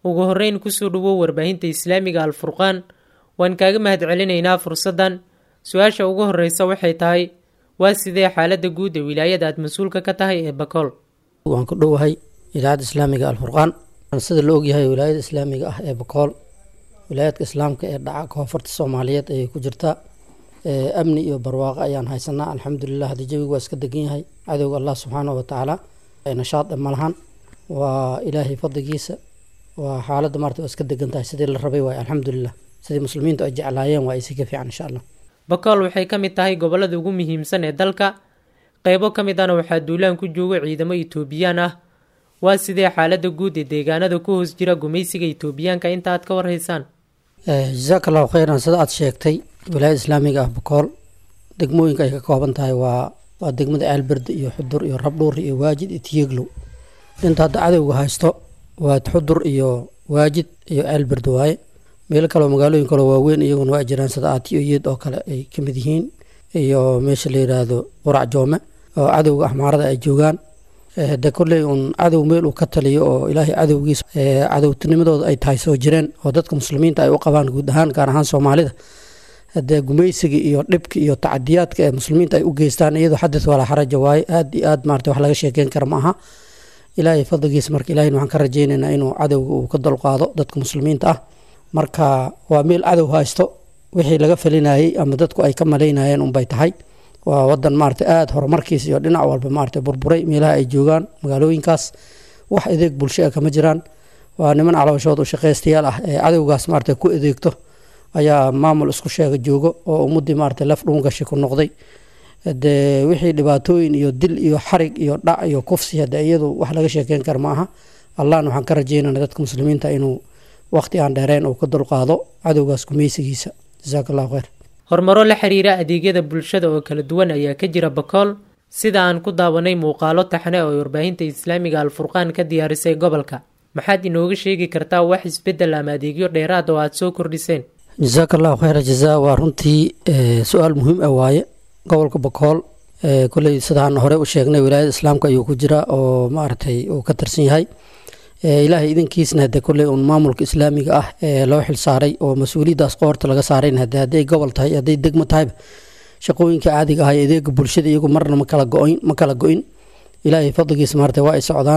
ugu horreyn kusoo dhawow warbaahinta islaamiga alfurqaan waan kaaga mahad celinaynaa fursaddan su-aasha ugu horreysa waxay tahay waa sidee xaaladda guud ee wilaayada aad mas-uulka ka tahay ee bakool waan ku dhowahay idaacadda islaamiga alfurqaan sida la ogyahay wilaayada islaamiga ah ee bakool wilaayadka islaamka ee dhaca koonfurta soomaaliyeed ayay ku jirtaa amni iyo barwaaqo ayaan haysanaa alxamdulilah haddii jawigu waa iska degan yahay cadowga allah subxaanahu watacaala nashaad ma lahan waa ilaahay fadligiisa waa xaaladda maarta waa iska degan tahay sidii la rabay waay alxamdulilah sidii muslimiintu ay jeclaayeen waa ay si ka fiican insha allah bakool waxay ka mid tahay gobollada ugu muhiimsan ee dalka qeybo ka mid ahna waxaa duulaan ku jooga ciidamo etoobiyaan ah waa sidee xaaladda guud ee deegaanada ku hoos jira gumaysiga etoobiyaanka inta aad ka warhaysaan jasaaka allahu kheyran sida aad sheegtay wilaayada islaamiga ah bakool degmooyinka ay ka kooban tahay waa waa degmada ceelberde iyo xudur iyo rabdhuur iyo waajid iyo tiyeglow inta hadda cadowga haysto waa xudur iyo waajid iyo ceelberde waaye meelo kaleo magaalooyin kaleo waaweyn iyaguna waa jiraan sida aatiyo iyad oo kale ay ka mid yihiin iyo meesha la yidhaahdo qurac joome oo cadowga axmaarada ay joogaan de kolley uun cadow meel uu ka taliyo oo ilaahay cadowgiisa cadowtinimadooda ay tahay soo jireen oo dadka muslimiinta ay u qabaan guud ahaan gaar ahaan soomaalida dee gumaysiga iyo dhibka iyo tacadiyaadka ee muslimiinta ay u geystaan iyadoo xadis walaa xaraja waaye aad iyo aad maarata wax laga sheekeyn kara ma aha ilaahay fadligiisa marka ilahayna waxaan ka rajaynaynaa inuu cadowga uu ka dulqaado dadka muslimiinta ah marka waa meel cadow haysto wixii laga falinayey ama dadku ay ka malaynayeen unbay tahay waa wadan maarata aada horumarkiisa iyo dhinac walba maarata burburay meelaha ay joogaan magaalooyinkaas wax adeeg bulsho ah kama jiraan waa niman calooshood u shaqaystayaal ah ee cadowgaas maarata ku adeegto ayaa maamul isku sheega joogo oo ummadii maarata laf dhuungashi ku noqday dee wixii dhibaatooyin iyo dil iyo xarig iyo dhac iyo kufsi hade iyadu wax laga sheekeyn kara ma aha allahna waxaan ka rajeynana dadka muslimiinta inuu waqti aan dheereen uu ka dulqaado cadowgaas gumaysigiisa jasaaka allahu kheyr horumaro la xiriira adeegyada bulshada oo kala duwan ayaa ka jira bakool sida aan ku daawanay muuqaalo taxne oo warbaahinta islaamiga alfurqaan ka diyaarisay gobolka maxaad inooga sheegi kartaa wax isbeddel ama adeegyo dheeraad oo aad soo kordhiseen jasaaka allahu kheyra jazaa waa runtii su-aal muhiim ah waaye gobolka bakool kolley sidaan hore u sheegnay wilaayada islaamka ayuu ku jira oo maaragtay uu ka tirsan yahay ilaahay idankiisna hade kolley uun maamulka islaamiga ah ee loo xil saaray oo mas-uuliyaddaas qoorta laga saarayn hade hadday gobol tahay hadday degmo tahayba shaqooyinka caadiga ah ee adeega bulshada iyagu marna ma kala go-in ma kala go-in ilaahay fadligiisa maarata waa ay socdaan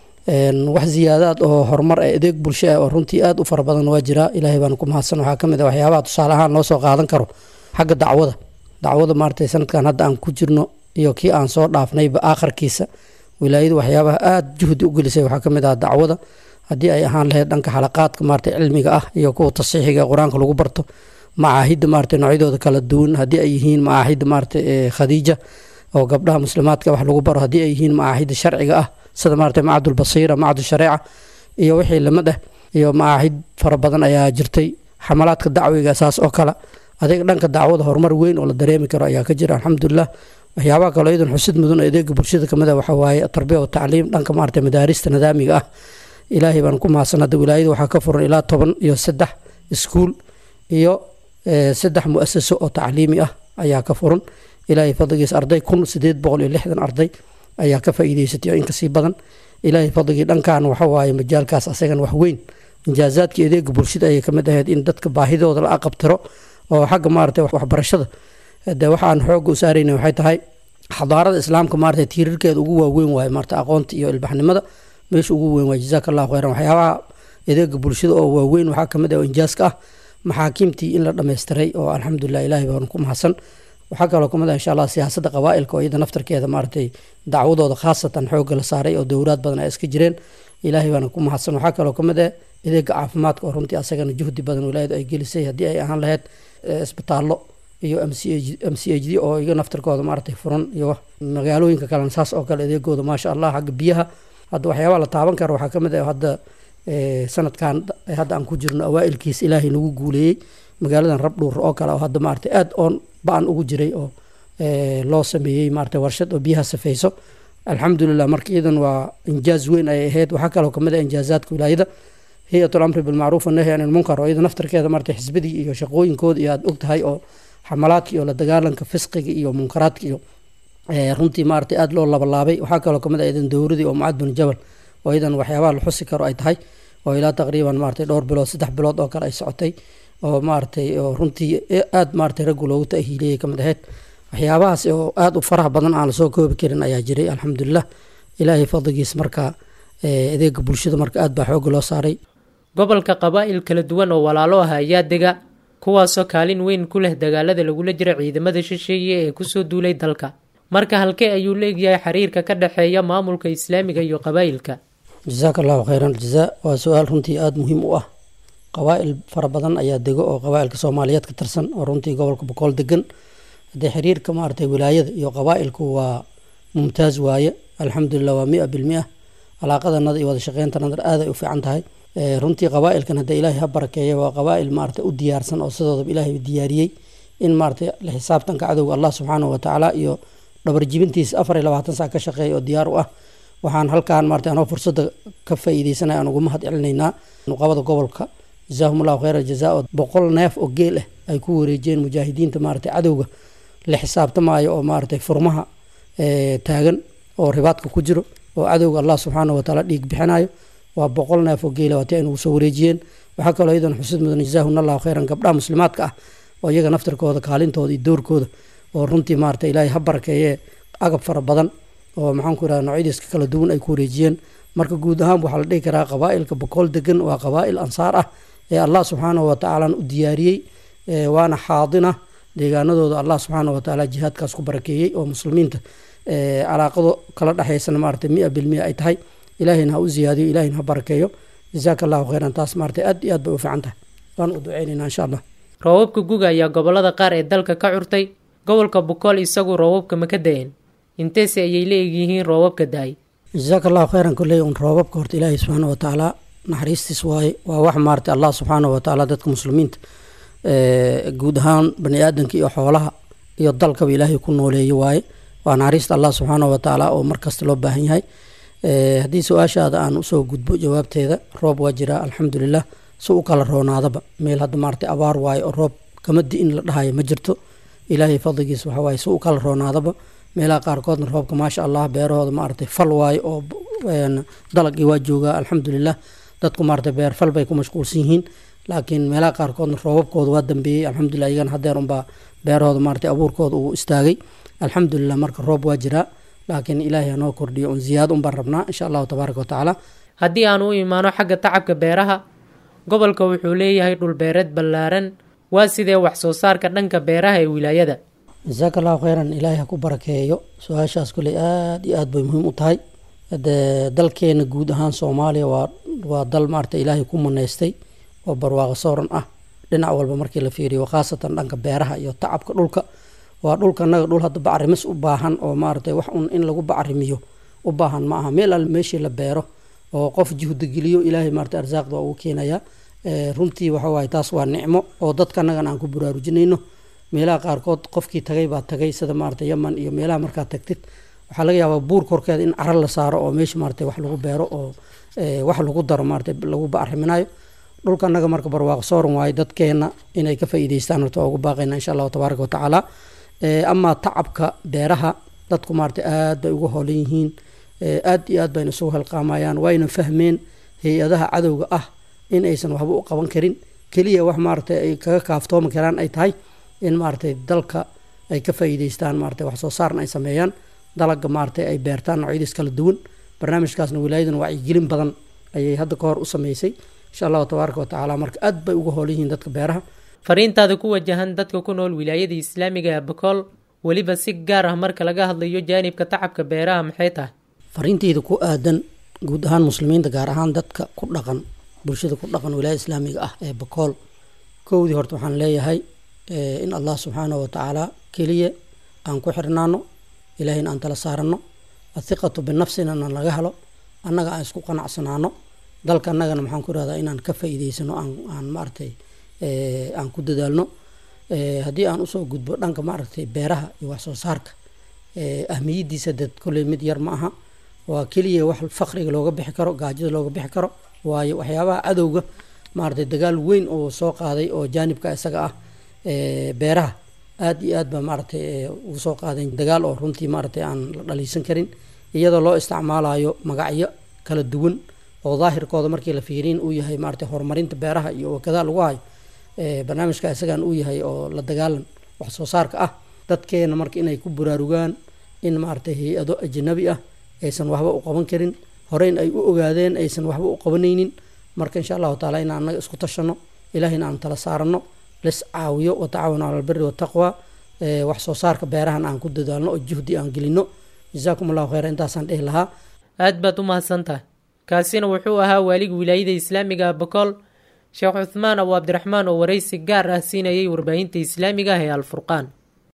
wax ziyaadaad oo horumar ee adeeg bulsho ah oo runtii aada u fara badan waa jiraa ilaahay baana ku mahadsan waxaa ka mid ah waxyaabaha tusaale ahaan loo soo qaadan karo xagga dacwada dacwada maarata sanadkan hadda aan ku jirno iyo kii aan soo dhaafnayba aakharkiisa wilaayadu waxyaabaha aada juhdi u gelisay waxaa ka mid ah dacwada haddii ay ahaan lahayd dhanka xalaqaadka maarata cilmiga ah iyo kuwa tasiixiga ee qur-aanka lagu barto macaahidda maarata noocyadooda kala duwan haddii ay yihiin macaahidda maarata khadiija oo gabdhaha muslimaadka wax lagu baro haddii ay yihiin macaahidda sharciga ah sida maarata macadulbasiira macadu shareeca iyo wixii lamid ah iyo macaahid fara badan ayaa jirtay xamalaadka dacwiga saas oo kale adeeg dhanka dacwada horumar weyn oo la dareemi karo ayaa ka jira alxamdulilah waxyaabaha kaloo iyadan xusid mudan oo adeega bulshada kamid ah waxaa waaye tarbiya wa tacliim dhanka maarata madaarista nidaamiga ah ilaahay baan ku mahadsan hadda wilaayada waxaa ka furan ilaa toban iyo saddex iskuul iyo saddex mu-asaso oo tacliimi ah ayaa ka furan ilaahay fadligiisa arday kun sideed boqol iyo lixdan arday ayaa ka faa'iideysatay oo inkasii badan ilaahay fadligii dhankan waxa waaye majaalkaas asagan wax weyn injaazaadkii adeega bulshada ayay kamid ahayd in dadka baahidooda la aqabtiro oo xagga maarata waxbarashada de waxaan xooga u saarayna waxay tahay xadaarada islaamka maarata tiirarkeeda ugu waaweyn waaye maarata aqoonta iyo ilbaxnimada meesha ugu weyn waaye jazaaka allahu kheyran waxyaabaha adeega bulshada oo waaweyn waxaa kamid ah oo injaaska ah maxaakiimtii in la dhammaystiray oo alxamdulilah ilaahay baan ku mahadsan waxaa kaloo kamid ah insha allah siyaasadda qabaailka oo iyada naftarkeeda maaragtay dacwadooda khaasatan xoogga la saaray oo dowlaad badan ay iska jireen ilaahay baana ku mahadsan waxaa kaloo kamid ah adeega caafimaadka oo runtii asagana juhdi badan wilaayadu ay gelisay haddii ay ahaan lahayd isbitaallo iyo m c m c h d oo iga naftarkooda maaragtay furan iyo magaalooyinka kalena saas oo kale adeegooda maasha allah xagga biyaha hadda waxyaabaha la taaban karo waxaa kamid ah hadda sanadkan hadda aan ku jirno awaailkiis ilaahay nagu guuleeyey magaaladan rabdhuur oo kale oo hadda maarata aada oon ba-an ugu jiray oo loo sameeyey maarata warshad oo biyaha safeyso alxamdulilah marka iyadan waa injaaz weyn ay ahayd waxaa kaloo kamid ah injaazaadka wilaayada hay-atul amri bilmacruuf annahy an ilmunkar oo iyada naftarkeeda maarata xisbadii iyo shaqooyinkooda iyo aada og tahay oo xamalaadka iyo la dagaalanka fisqiga iyo munkaraadka iyo runtii maarata aada loo labalaabay waxaa kaloo kamid ah iyadan dowradii oo mucad bin jabal oo iyadan waxyaabaha la xusi karo ay tahay oo ilaa taqriiban maaragtay dhowr bilood saddex bilood oo kale ay socotay oo maaragtay oo runtii aada maaragtay raggu loogu ta'hiiliyey kamid ahayd waxyaabahaas oo aada u faraha badan aan lasoo koobi karin ayaa jiray alxamdulilah ilaahay fadligiis marka adeega bulshada marka aad baa xooga loo saaray gobolka qabaa'il kala duwan oo walaalo ah ayaa dega kuwaasoo kaalin weyn ku leh dagaalada lagula jira ciidamada shisheeye ee kusoo duulay dalka marka halkee ayuu leegyahay xiriirka ka dhexeeya maamulka islaamiga iyo qabaa'ilka jasaaka allahu khayran aljazaa waa su-aal runtii aada muhiim u ah qabaa'il fara badan ayaa dego oo qabaa'ilka soomaaliyeed ka tirsan oo runtii gobolka boqool degan haddee xiriirka maaragtay wilaayada iyo qabaa'ilku waa mumtaaz waaye alxamdulilah waa mia bilmia alaaqadanada iyo wada shaqeyntanada aad ay u fiican tahay runtii qabaa'ilkan hadda ilaahay ha barakeeya waa qabaa'il maaragtay u diyaarsan oo sidoodaba ilaahay diyaariyey in maaragtay la xisaabtanka cadowga allah subxaanahu watacaala iyo dhabarjibintiisa afar iyo labaatan saa ka shaqeeya oo diyaar u ah waxaan halkaan maaragtay anoo fursadda ka faa'iideysanaya aan ugu mahad celinaynaa nuqabada gobolka jazaahum allahu khayra jazaa oo boqol neef oo geel ah ay ku wareejiyeen mujaahidiinta maaragtay cadowga la xisaabtamaayo oo maaragtay furmaha taagan oo ribaadka ku jiro oo cadowga allah subxaanahu watacaala dhiig bixinayo waa boqol neef oo geela waati ay nagu soo wareejiyeen waxaa kaloo iyadan xusid mudan jazaahun allahu khayran gabdhaha muslimaadka ah oo iyaga naftirkooda kaalintooda iyo doorkooda oo runtii maarata ilaahay ha barakeeye agab fara badan oo maxaanku irahda noocyadiiska kala duwan ay ku wareejiyeen marka guud ahaan waxaa la dhihi karaa qabaa'ilka boqol degan waa qabaa'il ansaar ah ee allah subxaanahu watacaala u diyaariyey waana xaadina deegaanadooda allah subxaanahu watacaala jihaadkaas ku barakeeyey oo muslimiinta calaaqado kala dhexaysana maarata mia bilmia ay tahay ilaahayna ha u ziyaadiyo ilahayna ha barakeeyo jazaaka allahu khayran taas maarata aad iyo aad bay u fiican tahay waan u duceynaynaa insha allah roobabka guga ayaa gobolada qaar ee dalka ka curtay gobolka bukool isagu roobabka ma ka da-een inteese ayay la egyihiin roobabka da-ay jazaaka allahu khayran kolley un roobabka horta ilaahay subxaana watacaala naxariistiis waaye waa wax maarata allah subxaana watacaala dadka muslimiinta guud ahaan bani aadanka iyo xoolaha iyo dalkaba ilaahay ku nooleeye waaye waa naxariista allah subxaana watacaala oo markasta loo baahan yahay haddii su-aashaada aan usoo gudbo jawaabteeda roob waa jiraa alxamdulilah si u kala roonaadaba meel hadda maarata abaar waaye oo roob kama di-in la dhahayo ma jirto ilaahay fadligiis waxawaaye si u kala roonaadaba meelaha qaarkoodna roobka maasha allah beerahooda maaragtay fal waaye oo dalagii waa joogaa alxamdulilah dadku maarata beer fal bay ku mashquulsan yihiin laakiin meelaha qaarkoodna roobabkooda waa dambeeyey alxamdulilah iyagana hadeer unbaa beerahooda maarata abuurkooda uu istaagay alxamdulilah marka roob waa jiraa laakiin ilaahay hanoo kordhiyo un ziyaado un baan rabnaa insha allahu tabaaraka watacaala haddii aan u imaano xagga tacabka beeraha gobolka wuxuu leeyahay dhulbeereed ballaaran waa sidee wax soo saarka dhanka beeraha ee wilaayada jasaaka allahu khayran ilaahay ha ku barakeeyo su-aashaas kuley aada iyo aad bay muhiim u tahay de dalkeena guud ahaan soomaaliya waa waa dal maarata ilaahay ku maneystay oo barwaaqo sooran ah dhinac walba markii la fiiriyo khaasatan dhanka beeraha iyo tacabka dhulka waa dhulka naga dhul hadda bacrimis u baahan oo maaragtay wax un in lagu bacrimiyo u baahan ma aha meel al meeshii la beero oo qof juhda geliyo ilaahay maarata arsaaqda waa ugu keenayaa runtii waxa waaye taas waa nicmo oo dadka annagan aan ku baraarujinayno meelaha qaarkood qofkii tagay baa tagay sida maarata yaman iyo meelaha markaad tagtid waxaa laga yaabaa buur korkeeda in cara la saaro oo meesha maarata wax lagu beero oo wax lagu daro maarata lagu bacriminayo dhulka annaga marka barwaaqo sooran waaye dadkeena inay ka faa'iideystaan horta waa ugu baaqayna insha allahu tabaaraka watacaala amaa tacabka beeraha dadku maarata aad bay uga hoolan yihiin aad iyo aad bayna isugu helqaamayaan wayna fahmeen hay-adaha cadowga ah in aysan waxba u qaban karin keliya wax maaragtay ay kaga kaaftoomi karaan ay tahay in maaragtay dalka ay ka faa'iideystaan maaragtay wax soo saarna ay sameeyaan dalaga maaragtay ay beertaan noocyadiis kala duwan barnaamijkaasna wilaayadan wacyigelin badan ayay hadda ka hor u sameysay insha allahu tabaaraka watacaala marka aad bay uga hoolan yihiin dadka beeraha fariintaada ku wajahan dadka ku nool wilaayada islaamiga ee bakool weliba si gaar ah marka laga hadlayo jaanibka tacabka beeraha maxay tahay fariinteyda ku aadan guud ahaan muslimiinta gaar ahaan dadka ku dhaqan bulshada ku dhaqan wilaayada islaamiga ah ee bakool kowdii horta waxaan leeyahay in allah subxaanahu watacaala keliya aan ku xirnaano ilaahayna aan tala saarano athiqatu binafsina na laga helo annaga aan isku qanacsanaano dalka annagana maxaan ku irahdaa inaan ka faa'iideysano aan aan maaragtay aan ku dadaalno haddii aan usoo gudbo dhanka maaragtay beeraha iyo wax soo saarka ahmiyadiisa dad kolley mid yar ma aha waa keliya wax fakriga looga bixi karo gaajada looga bixi karo waayo waxyaabaha cadowga maaragtay dagaal weyn oo soo qaaday oo jaanibka isaga ah beeraha aad iyo aad ba maaragtay ugu soo qaadeen dagaal oo runtii maaragtay aan la dhaliisan karin iyadoo loo isticmaalayo magacyo kala duwan oo daahirkooda markii la fiiriin uu yahay maarata horumarinta beeraha iyo wakadaa lagu hayo barnaamijka isagan uu yahay oo la dagaalan wax soo saarka ah dadkeena marka inay ku buraarugaan in maarata hay-ado ajnabi ah aysan waxba u qaban karin horeyn ay u ogaadeen aysan waxba u qabanaynin marka insha allahu taala in anaga isku tashano ilahayna aan tala saarano les caawiyo watacaawanu cala albiri wataqwa wax soo saarka beerahan aan ku dadaalno oo juhdi aan gelino jazaakum allahu kheyra intaasaan dhehi lahaa aad baad u mahadsantahay kaasina wuxuu ahaa waaliga wilaayada islaamiga bakool sheekh cuthmaan abu cabdiraxmaan oo waraysi gaar ah siinayay warbaahinta islaamiga ah ee alfurqaan